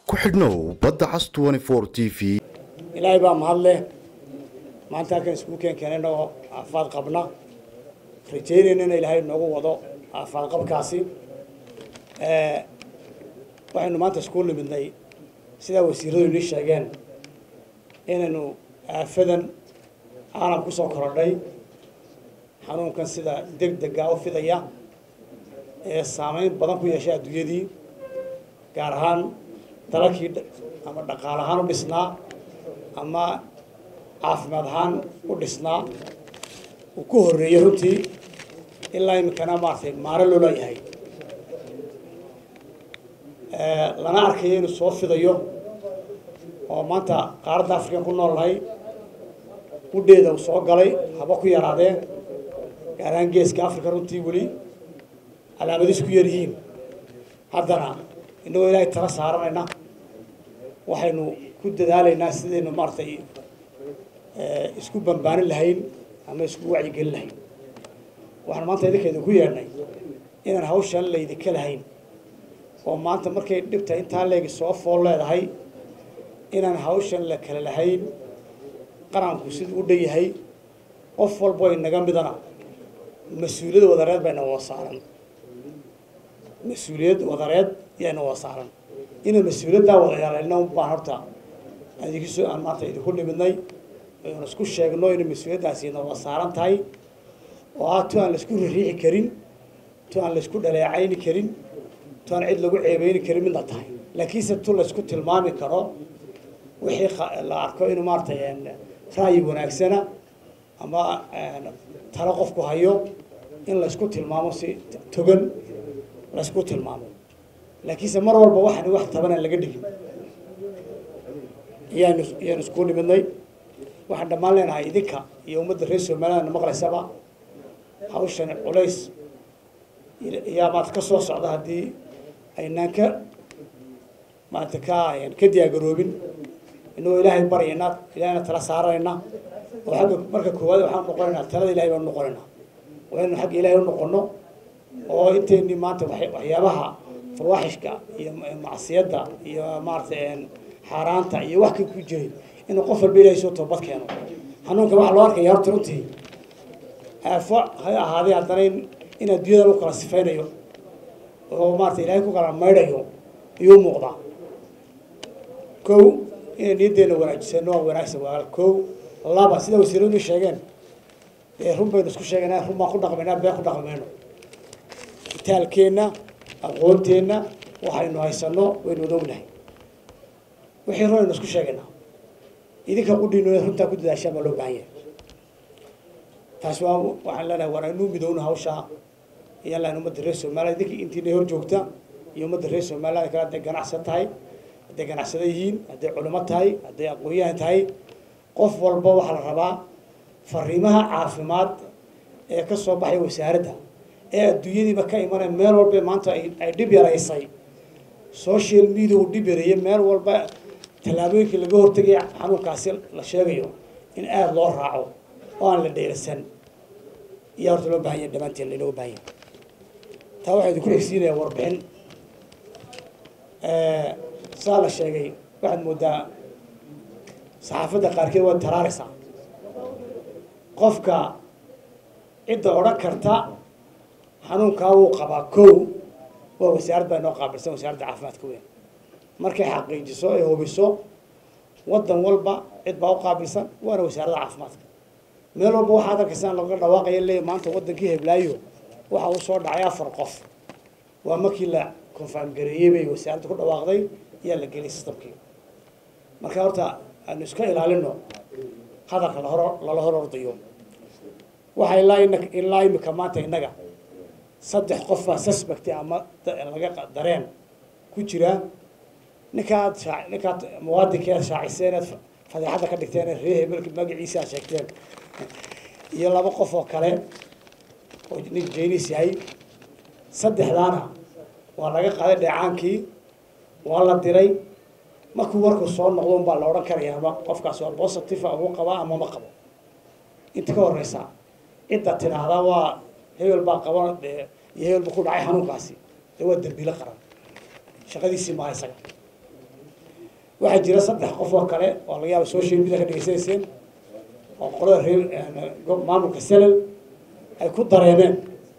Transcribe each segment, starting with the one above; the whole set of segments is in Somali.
ku xidhnow badda cas t v ilaahay baa mahad leh maanta halkan iskugu keen keenay inagoo aafaad qabna rajaynayna in ilaahay noogu wado aafaad qabkaasi waxaynu maanta iskugu nimidnay sidaa wasiiradu inii sheegeen inaynu aafadan caalam ku soo korodhay xanuunkan sida deg dega u fidaya ee saameyn badan ku yeeshay adduunyadii gaar ahaan dalalkii ama dhaqaal ahaan u dhisnaa ama caafimaad ahaan u dhisnaa uu ku horreeyey runtii ilaa iminkana maaragtay maaro loo leeyahay lana arkayo inuu soo fidayo oo maanta qaaradda afrikan ku nool nahay gudheeda uu soo galay haba ku yaraadeen gaar ahaan geeska africa runtii weli calaamadiis ku yaryihiin haddana inagoo ilaahay tala saaranayna waxaynu ku dadaalaynaa sidaynu maaragtay isku bambaanin lahayn ama isku wacyigelin lahayn waxaan maanta idinka idinku yeedhnay inaan hawshan laydinka lahayn oo maanta markay dhibta intaa leegi soo fool leedahay inaan hawshan la kala lahayn qaranku siduu u dhan yahay qof walbo inaga midana mas-uuliyad wadareed bayna wada saaran mas-uuliyad wadareed yayna wada saaran inaan mas-uuliyaddaa wada yeelayno baan horta idinkiso aan maanta idinku nimidnay aynu isku sheegno inay mas-uuliyaddaasina wada saaran tahay oo ah tu aan laisku ririixi karin tu aan laisku dhaleecayni karin tu aan cid lagu ceebeyni karin midna tahay laakiinse tu laisku tilmaami karo wixii la arko inuu maaratay ra'yi wanaagsana ama talo qofku hayo in laysku tilmaamo si togan laysku tilmaamo laakiinse mar walba waxaan wax taban aan laga dhigin iyaanu iyaanu isku nimidnay waxaan dhammaan leenahay idinka iyo ummadda reer somalilandna maqlaysaba hawshan culays yaa maanta ka soo socda haddii aynaan ka maanta ka ka diyaagaroobin inagoo ilaahay baryayna ilahayna tala saaranayna oo agga marka koowaad waxaan noqonaynaa talada ilahay baan noqonaynaa waa inaynu xagga ilahay u noqono oo inteeni maanta waxyaabaha farwaaxishka iyo macsiyadda iyo maaratay xaaraanta iyo wax ka ku jiray inuu qof walba ilahay soo toobad keeno xanuunka waxaa loo arkaya horta runtii aafo ha ahaadee haddana in adduunyada lagu kala sifaynayo oo maarata ilahay ku kala maydhayo iyuu muuqdaa ko inay niyaddeena wanaajisano waa wanaagsan waa kow laba sida wasiiradu sheegeen ee run baynu isku sheegaynaa run baan ku dhaqmaynaa been ku dhaqmayno itaalkeenna aqoonteenna waxaynu haysano waynu wada ognahay wixii run aynu isku sheegaynaa idinka qudhiino runtaa ku dadaashaan baa loo baahan yahay taasi waa waxaan leenahay waan aynuu midowno hawshaa iyaan lahayn ummadda reer somaliland idinka intiina hor joogta iyo ummadda reer somaliland kale hadday ganacsan tahay hadday ganacsada yihiin hadday culimo tahay hadday aqoon-yahan tahay qof walba waxaa la rabaa fariimaha caafimaad ee ka soo baxay wasaaradda ee adduunyadiiba ka imanaya meel walba maanta ay dhib yaraysay social media uu dhib yareeyey meel walba tallaabooyinkii laga hortegaya xanuunkaasi la sheegayo in aada loo raaco oo aan la dheerasan iyaa horta loo bahan yahay dhammaanteen lainooga bahan yahay taa waxaa idinku xigsiinaya warbixin saa la sheegay waxaad moodaa saxaafadda qaarkeed waad taraaraysaa qofka cidda odhan karta xanuunkaa wuu qabaa kow waa wasaarad baa inoo qaabilsan wasaaradda caafimaadka weyn markay xaqiijiso ay hubiso waddan walba cid baa u qaabilsan waana wasaaradda caafimaadka meel walba waxaad arkaysaan laga dhawaaqaya leeya maanta waddankii heblaayo waxa uu soo dhacay afar qof waa markii la confirm gareeyey bay wasaaradda ku dhawaaqday ayaa la geliyay systemkii marka horta aanu iska ilaalino hadalka lahor lala hor ordayo waxa ilaa ilaa imika maanta innaga saddex qof baa suspect ama laga dareen ku jira ninkaad ninkaad muwaadinkeed shaaciseen eed fadeexadda ka dhigteen ree hebelka magaciisa aad sheegteen iyo laba qof oo kale oo nin jaynis yahay saddexdaana waa laga qaaday dheecaankii waa la diray markuu warku soo noqdo un baa la odhan karaya ama qofkaas waa positive ugu qabaa ama ma qabo inta ka horeysa cidda tidhaahdaa waa hebel baa qaba iyo hebel buu ku dhacay xanuunkaasi dee waa dembiilo qaran shaqadiisii maaha isaga waxaa jira saddex qof oo kale oo laga yaaba social media ka dhegeysanayseen oo qolada reer maamulka selal ay ku dareemeen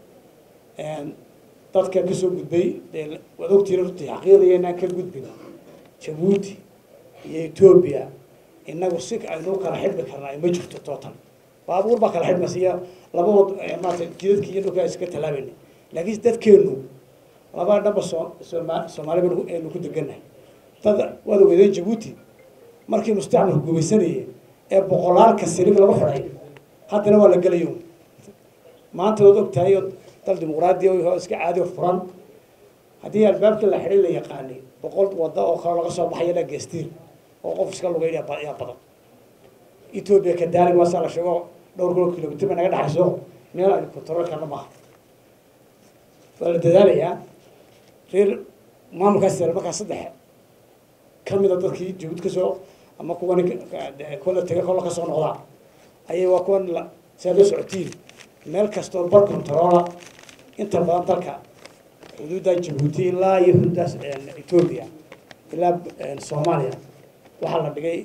dadka ka soo gudbay dee waad ogtiina runtii xaqiiqdaya inaan ka gudbin jabuuti iyo etoobiya inagu si aynu kala xidhmi karnaa ma jirto tootan baabuur baa kala xidhmaysa iyo laba wad maarata jidadka iyo dhulka iska tallaabayna laakiin dadkeenu laba dhanba soo sooma soomaali banu aynu ku degannahay dad waad ogeedeen jabuuti markii mustacmalku gumaysanayay ee boqolaalka silig lagu xidhay haddana waa la gelayo maanta waad ogtahay oo dal dimuqraadiya oo iska caadi oo furan haddii albaabkii la xidhay la yaqaanay boqol wadda oo kale laga soo baxaya la geestiir oo qof iska lugay yaa badan etoobiya kadaalig waasaa la sheego dhowr kilo kilomitr ba naga dhexayso meel aynu control karna maaha waa la dadaalayaa reer maamulkaas markaa saddex kamida dadkii jabuud kasoo ama kuwan kola tega kola kasoo noqdaa ayay waa kuwan saa la socotiin meel kastoo bar controla inta badan dalka xuduudda jabuuti ilaa iyo xuduuddaas etoobiya ilaa soomaaliya waxaa la dhigay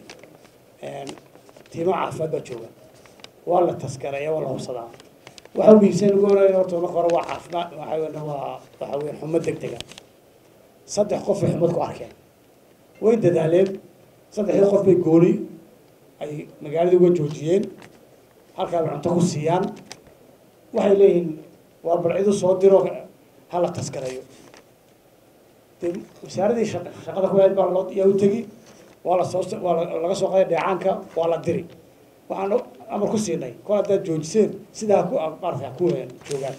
tiimo caafimaad baa jooga waa la taskareeya waa la hubsadaa waxa muhiimsan ugu horeeya horta marka hore waa caafimaad waxa weyn waa waxa weyn xumo deg dega saddex qof ay xumad ku arkeen way dadaaleen saddexdii qof bay gooni ay magaalada uga joojiyeen halkaa bay cunto ku siiyaan waxay leeyihiin waa balcidu soo diro ha la taskareeyo de wasaaradii shaqada ku hayd baa loo yaa u tegi waa la soo waa laga soo qaday dheecaanka waa la diri waxaan amar ku siinay kol haddaad joojiseen sidaa ku maarata ku joogaan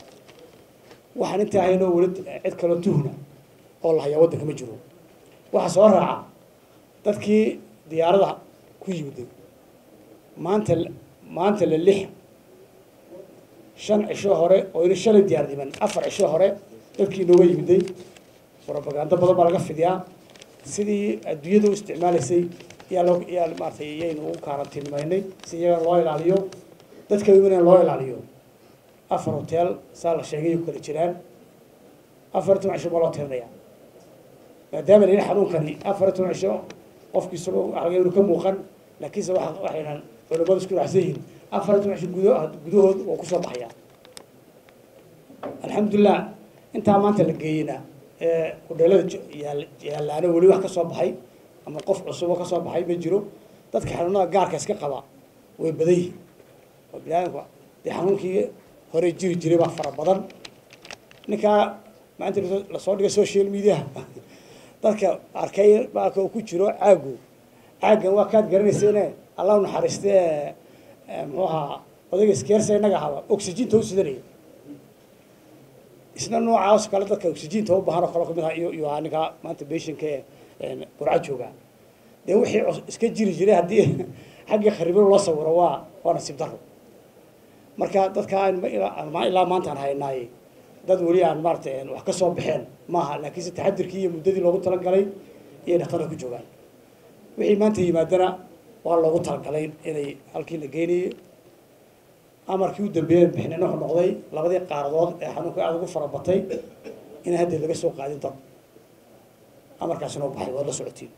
waxaan intaa haynoo weli cid kaloo tuhna oo la hayaa waddanka ma jiro waxaa soo raaca dadkii diyaarada ku yimiday maanta maanta la lix shan cisho hore oo ina shalay diyaar dhiman afar cisho hore dadkii inooga yimiday propagando badan baa laga fidiyaa sidii adduunyada u isticmaalaysay yaa loo yaa maaratay iyaynu u kaarantiinimaynay si iyaga loo ilaaliyo dadka imanaya loo ilaaliyo afar hotel saa la sheegay ku kala jiraan afar toban cisho ma loo tirinaya maadaama la yidhi xanuunkani afar toban cisho qofki isagoo waxa laga ka muuqan laakiinse waxa waxaynan culimadu isku raacsan yihiin afar toban cisho gudo gudahood oo kusoo baxaya alxamdulilah intaa maanta la geeyeyna ee hudheelada yaalaano weli wax ka soo baxay ama qof cusubo ka soo baxay ma jiro dadka xanuunada gaarka iska qaba way badan yihiin oo biniaadamku dee xanuunkii hore jiri jiray baa fara badan ninkaa maanta lasoo dhigay social mediaha dadka arkay baalka uu ku jiro caagu caaggan waa kaad garanayseene allah naxariiste muxuu ahaa odayga iskeersa innaga ahaba oxyginta u sidanaya isna noocaas kale dadka oxyginta u baahan oo kale kamid ah iyo iyo ahaa ninkaa maanta beshinka ee burca jooga dee wixii iska jiri jiray haddii xaggii kharibo loo sawiro waa waa nasiib daro marka dadka ilaa maantaan haynaay dad weli aan maarata wax ka soo baxeen maaha laakiinse taxadirkii iyo muddadii loogu talagalay iyay dhaktarka ku joogaan wixii maanta yimaadana waa loogu talagalay inay halkii la geynayay amarkii u dambeeyay bixinina wuxuu noqday labadii qaaradood ee xanuunka aada ugu fara batay inay haddeed laga soo qaadin dad amarkaasina u baxay waad la socotiin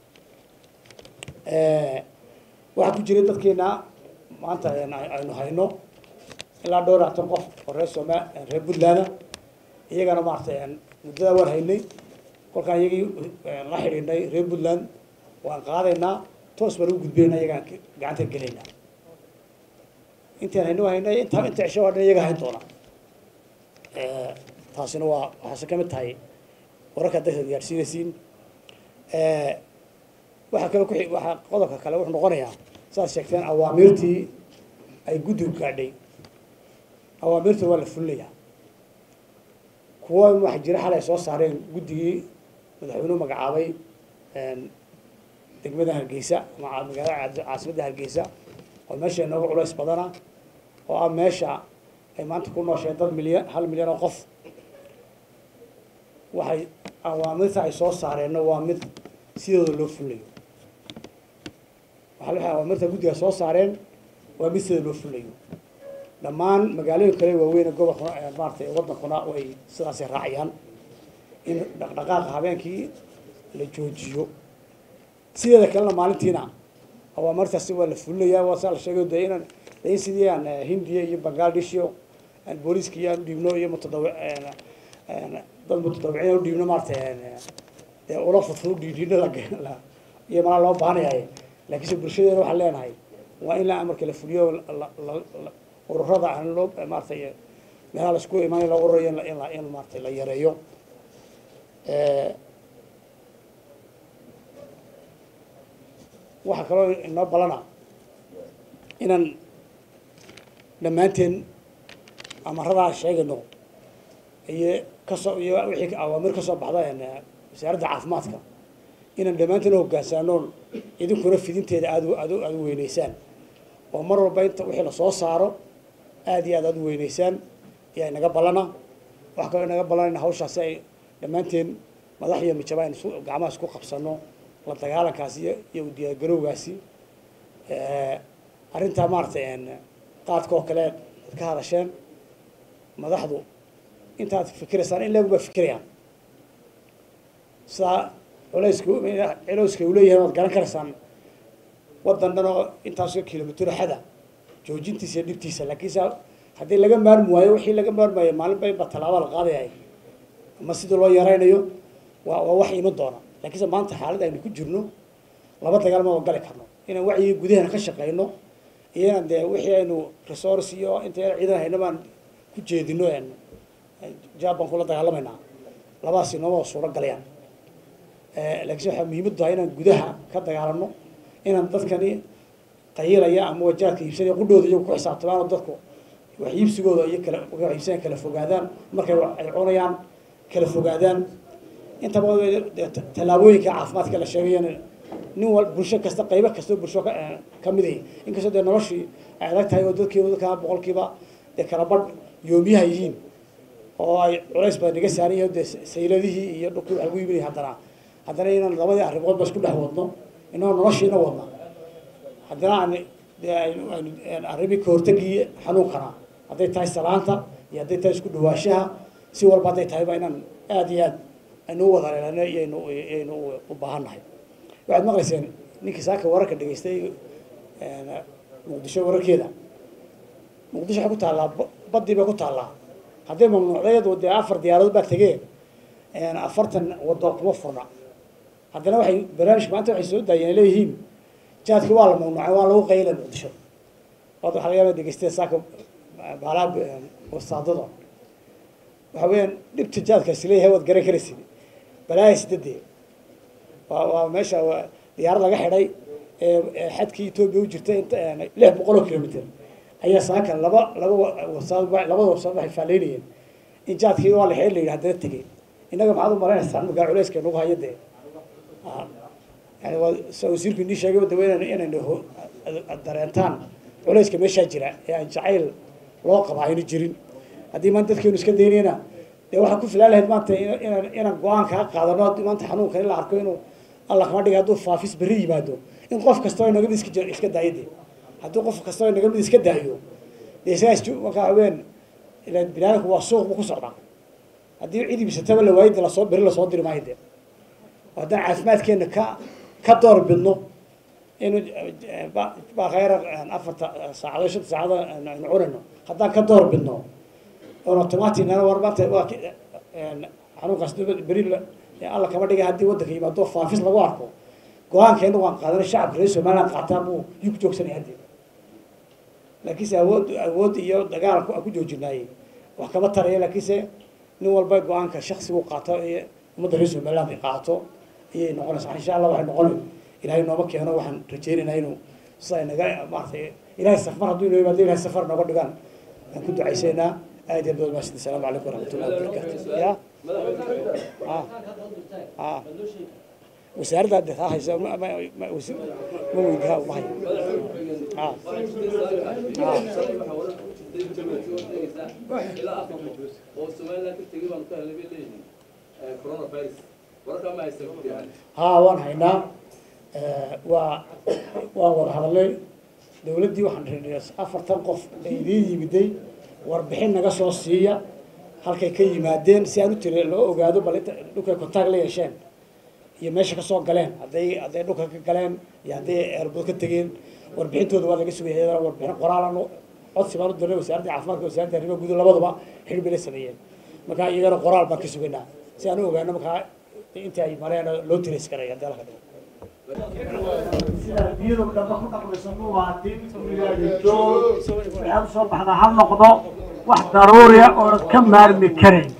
waxaa ku jiray dadkeena maanta aynu hayno ilaa dhowr labaatan qof oo reer sooma reer puntland iyagana maarata muddada waan haynay kolkaan iyagii la xidhiidhnay reer puntland waan qaadaynaa toos baan ugu gudbayna iyagaan gacanta gelaynaa intaan hayno haynay inta inta cisho waa dhan iyaga hayn doona taasina waa waxaase ka mid tahay wararka dadka gaadhsiinaysiin waxaa kale ku waxaa qodobka kale wuxuu noqonayaa saad sheegteen awaamiirtii ay guddigu gaadhay awaamirta waa la fulinayaa kuwa waxa jira xalay soo saareen guddigii madaxweynuhu magacaabay degmada hargeysa ama magaalada caasimadda hargeysa oo meesha inooga culays badana oo ah meesha ay maanta ku noosheen dad milyan hal milyan oo qof waxay awaamirta ay soo saareenna waa mid sidooda loo fulinayo waxa waxay awaamirta guddiga soo saareen waa mid sidooda loo fulinayo dhammaan magaalooyin kale waaweyn gobolkuna maaratay waddankuna way sidaasay raacayaan in dhaqdhaqaaqa habeenkii la joojiyo sideeda kalena maalintiina awaamartaasi waa la fulinayaa waa saa la sheegay de inaan de in sidii aan hindiya iyo bangladesh iyo aan booliiska iyo aan udhiibno iyo mutadawi dad mutadawiciin aan udhiibno maarata dee ula fudfud udhiidhiino la iyo malaa loo baanayahay laakiinse bulshadeena waxaan leenahay waa in la amarka la fuliyo ururada aan loo maaratay meelaha la isku imaanay la ururayo in la in maaratay la yareeyo waxaa kaloo inoo balana inaan dhammaanteen amaradaa sheegayno iyo kasoo iyo wixii awaamir kasoo baxda wasaaradda caafimaadka inaan dhammaanteen hoggaansaanoon idinkuna fidinteeda aad aad aad u weyneysaan oo mar walba inta wixii lasoo saaro aad iyo aad aad u weyneysaan ayaa inaga ballana waxaa kaloo inaga ballan in hawshaasi ay dhammaanteen madax iyo mijaba aynu isu gacmaha isku qabsano la dagaalankaasi iyo iyo u diyaargarowgaasi arrintaa maaratay qaadka oo kale ad ka hadasheen madaxdu intaad fikiraysaan in leegu baa fikirayaan sidaa culayska culeyska uu leeyahay waad garan karaysaan waddan dhan oo intaasoo kilomitr xada joojintiisa iyo dhibtiisa laakiinse haddii laga maarmi waayo wixii laga maarmaayo maalinba inba tallaaba la qaadayay ama sidii loo yaraynayo waa waa wax iman doona laakiinse maanta xaalad aynu ku jirno laba dagaal ma gali karno inaan wacyigii gudahana ka shaqeyno iyo inaan dee wixii aynu resource iyo inta ciidan hayno baan ku jeedino jaban kula dagaalamaynaa labadaas inooma suuro galayaan laakiinse waxaa muhiimad tahay inaan gudaha ka dagaalano inaan dadkani qayilaya ama wajaadka iibsanaya qudhooda iyagu ku xisaabtamaan oo dadku wax iibsigooda iyo kala wax iibsanaya kala fogaadaan markay ay cunayaan kala fogaadaan intaba tallaabooyinka caafimaadka la sheegayana nin wal bulsho kasta qaybo kastoo bulsho ka mid ahi inkastoo dee noloshii ay adag tahay oo dadkiiba dadkaa boqolkiiba dee kala badh yoomiyaha yihiin oo ay culays badan naga saaran yahay dee sayladihii iyo dhulkii wax lagu iibinaya haddana haddana inaan labadii arrimoodba isku dhex wadno inagoo noloshiina wadna haddana aan dee aynu arrimii kahortagii xanuunkana hadday tahay salaanta iyo hadday tahay isku dhawaashaha si walba hadday tahayba inaan aada iyo aad aynu u wada leelano iyaynu iyaynu u baahan nahay waxaad maqlayseen ninkii saaka wararka dhegaystay muqdisho wararkeeda muqdisho waxay ku taallaa baddii bay ku taallaa hadday mamnuucdayadu dee afar diyaaradood baa tegee afartan waddo kuma furna haddana waxay barnaamijka maanta waxay soo daayeen leeyihiin jaadki waa la mamnuucay waa lagu qayla muqdisho wad waxa laga yaaba dhegeysteen saaka baalaha wasaadada waxa weeyaan dhibta jaadkaasi leeyahay waad garan karaysid balaaya sidadee waa waa meesha waa diyaarad laga xidhay ee xadkii etoobiya u jirta inta lix boqol oo kilomitr ayaa saaka laba laba wasaad labada wasaad waxay faaleynayeen in jaadkii waa la xidhay la yidhi haddana tegey innaga maxaad u malaynaysaa markaa culeyska nagu hayo dee yani waa sa wasiirku inii sheegay dawa inan inaynu dareentaan culeyska meeshaa jira ee aan jacayl loo qaba aynu jirin haddii maanta dadkeenu iska daynayna dee waxaa ku filaan lahayd maanta inaan inaan go-aan kaa qaadano haddii maanta xanuunka in la arko inuu alla kama dhiga hadduu faafis berri yimaado in qof kastoo inaga mid iska iska daayo de haddii qof kastoo inaga mid iska daayo dee isagaa is markaa haween ilan binaadamku waa suuq buu ku socdaa haddii cid ibsataba la waayay de lasoo berri lasoo diri maayo de haddaan caafimaadkeena ka ka door bidno inu bakayra afarta saacadood shanta saacadood aynu cunayno haddaan ka door bidno oon automaticna war maanta waa xanuunkaas beri alla kama dhigay haddii waddanka yimaado faafis lagu arko go-aankeena waan qaadanay shacabka reer somaliland qaataan buu yuu ku joogsanaya haddii laakiinse awood awood iyo dagaal aan ku joojinaayey wax kama taraya laakiinse nin walba go-aanka shaksigu qaato iyo ummadda reer somaliland ay qaato ayay noqonaysaa insha allah waxay noqon ilahay nooma keeno waxaan rajeynaynaa inuu sida naga maaratay ilahay safar hadduu inoo yimaado ilahay safar nooga dhigaan aan ku ducaysaynaa aad iyo aad mahadsan asalaamu calaykum waraxmatullahi wabarakatu ya wasaaradda de taa haysa ma ma ma weydiha ma hayo haa waan haynaa waa waan wada hadalnay dawladdii waxaan reenay afartan qof ee idiin yimiday warbixin naga soo siiya halkay ka yimaadeen si aan u tiri loo ogaado bal inta dhulkay contact la yeesheen iyo meesha ka soo galeen hadday hadday dhulka ka galeen iyo hadday eerbood ka tegeen warbixintooda waa laga sugaya iyadana warbixin qoraalan codsi baan u dirnay wasaaradda caafimaadka wasaaradda arrimaha guud labaduba xidhi bay la sameeyeen marka iyagana qoraal baan ka sugaynaa si aan u ogaano markaa inta ay mareen loo tirays karaya haddii alka dhigo biyadu dhamba ku dhaqmayso muwaadin joog waxaad usoo baxdaa ha noqdo wax daruuriya oonan ka maarmi karayn